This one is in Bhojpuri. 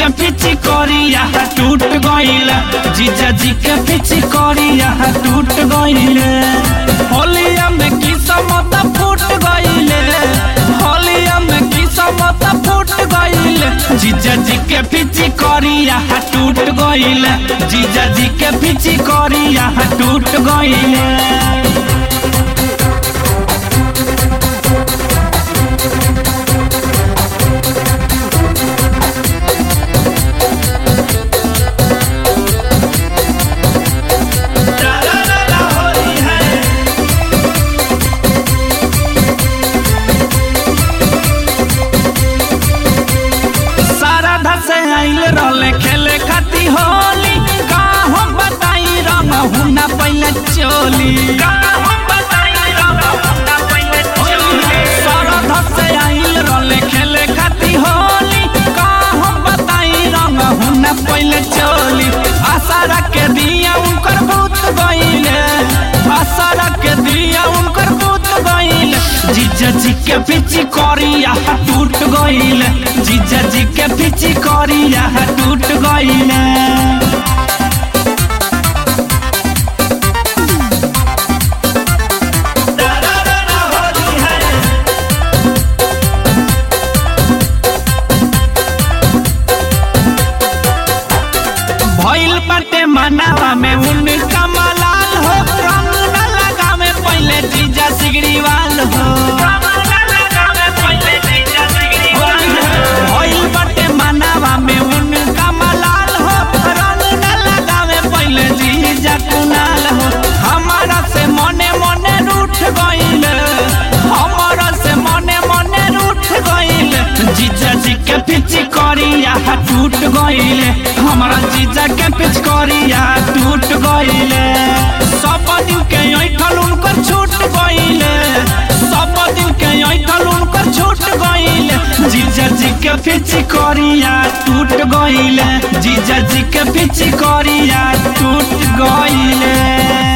के पिची करिया टूट गइल जीजा जी के पिची करिया टूट गइल होलिया में किस्मत फूट गइल होलिया में किस्मत फूट गइल जीजा जी के पिची करिया टूट गइल जीजा जी के पिची करिया टूट गइल सारा धसे आइल रहले खेले खाती होली का हम बताई रंग हुना पहले चोली का हम बताई रंग हुना पहले चोली सारा धसे आइल रहले खेले खाती होली का हम बताई रंग हुना पहले चोली आसारा के दिया उनकर भूत गइले आसारा के दिया उनकर भूत गइले जीजा जी के पिची करिया टूट गइले जीजा जी के पिची करिया टूट गइले भइल बाटे मनावा में उनका मलाल हो रंग न लगावे पहले जीजा सिगड़ीवाल हो भइल बाटे मनावा में उनका मलाल हो रंग न लगावे पहले जीजा कुनाल हो हमारा से मने मने रूठ गइल हमारा से मने मने रूठ गइल जीजा जी के पिची करिया टूट गइले हमारा जीजा के पिच करिया टूट गइले सब दिन के ऐठल उनकर छूट गइले सब दिन के ऐठल उनकर छूट गइले जीजा जी के पिच करिया टूट गइले जीजा जी के पिच करिया टूट गइले